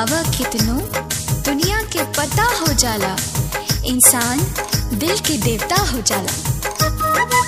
बतावा कितनो दुनिया के पता हो जाला इंसान दिल के देवता हो जाला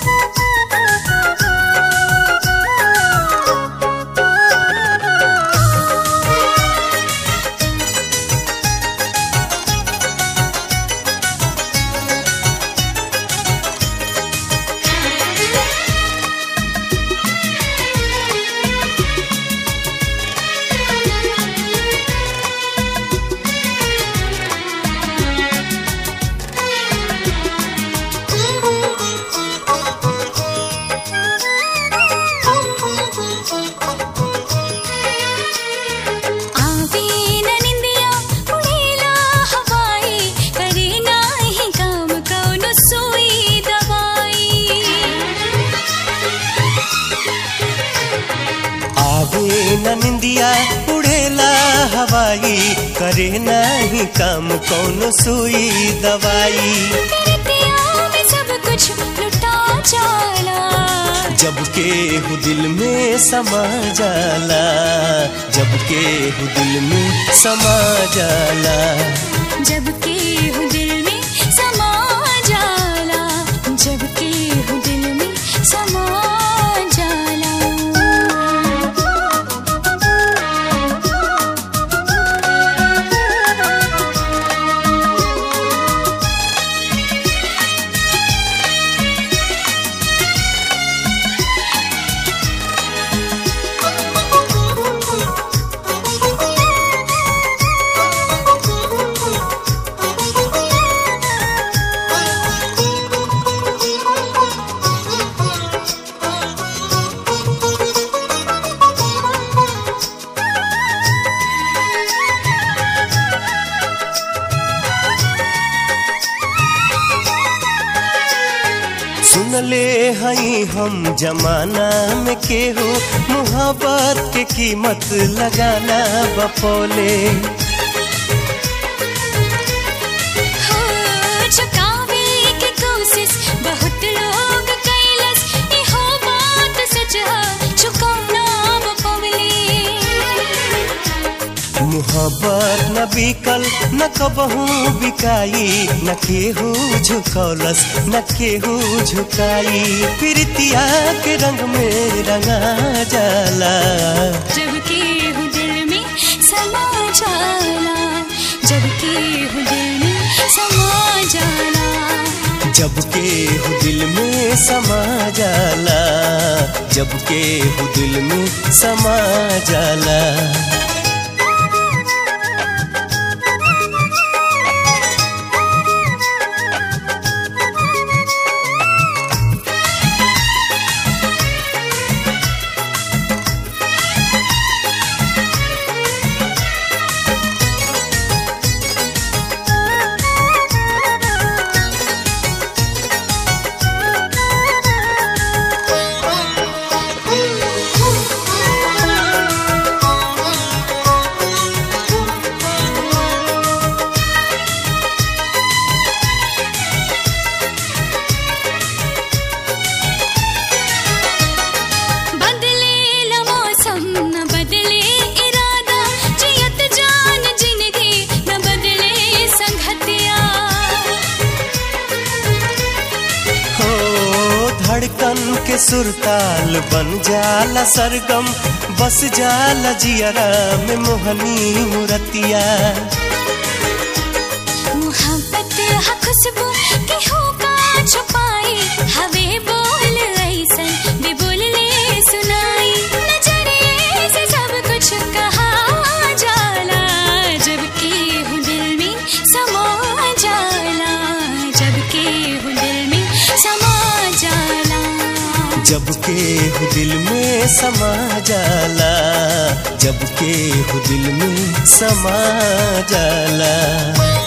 आवे न निंदिया उड़ेला हवाई करे नाही काम कौनो सुई दवाई आवे न निंदिया उड़ेला हवाई करे नाही काम कौन सुई दवाई तेरे में सब कुछ लुटा जाला जब के हु दिल में समा जाला जब के हु दिल में समा जाला जब के हूँ दिल में समा जाला जब के हूँ दिल में समा जाला सुन ले हई हम जमाना में केहू मुहब्बत के कीमत लगाना बपोले हो चुकावे के कोशिश बहुत लोग कैलस इहो बात सच है चुकाना पवले मुहब्बत न बिकल न कबहू बिकाई न केहू झुकौलस न केहू झुकाई प्रीतिया के रंग में रंगा जाला जब के हूँ दिल में समा जाला जब के हूँ दिल में समा जाला जब के हु दिल में समा जाला जब के हु दिल में समा जाला बदले ल मौसम न बदले इरादा जियत जान जिंदगी न बदले संगतिया हो धड़कन के सुरताल बन जाला सरगम बस जाला जियरा में मोहनी मुरतिया मोहब्बत हा खुशबू के होका छुपाई हवे बोल ऐसन भी बोल ले सुनाई नजरिए से सब कुछ कहा जाला जब के हूँ दिल में समा जाला जब के हूँ दिल में समा जाला जब के हु दिल में समा जाला जब के हु दिल में समा जाला